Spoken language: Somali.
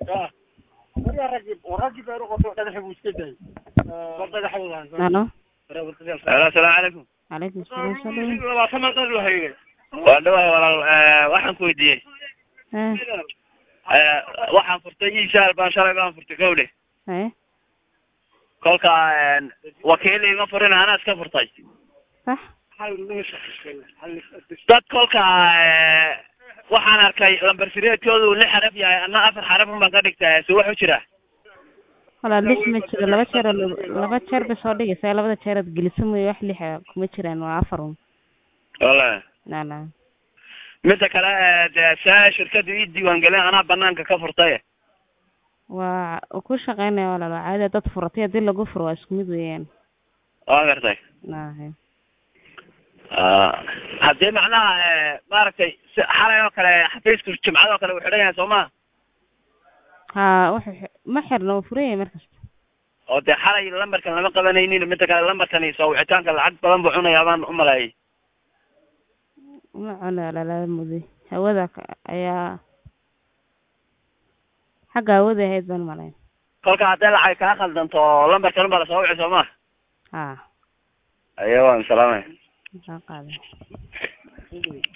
halo Hello, asalaamu calaykum calaykum salaam soo dhaweey waa dhawahay walaal eh, waxaan ku weydiiyey eh Eh, waxaan furtay ishaal baan shalay baan furtay gawdhe eh kolka een, wakiil iga furin anaa iska furtay sax dad kolka eh, waxaan arkay lambar sireedkoodu lix xaraf yahay ana afar xaraf un baan ka dhigtay so wax u jira walaa lix ma jiro laba jeer oo la- laba jeer bay soo dhigaysaa labada jeer aad gelisa mooye wax lixa kuma jiraan waa afar un wala nala midda kale eh, dee saa shirkadu ii diiwaangelin anaa banaanka ka furtay waa uu ku shaqeynaya walaalo caadi dad furatay haddii lagu furo waa isku mid weeyaan waa gartay nahe Ah, haddii macnaha eh, maaragtay si xalay oo kale xafiisku jimcada oo kale uu xidhan yahay soo ma ha wuxuu xi- ma xirna wuu furan yahay markasta oo dee xalay lambarkan lama qabanaynin midda kale lambarkani soo wicitaanka lacag badan buu cunayaa baan u maleeyay ma cuno lala muday hawada ka- ayaa xagga hawada ahayd baan malayn kolka haddii lacag kaa khaldanto lambarkan baa lasoo wici soo ma ha ayo waan salaamay maxaa qaaday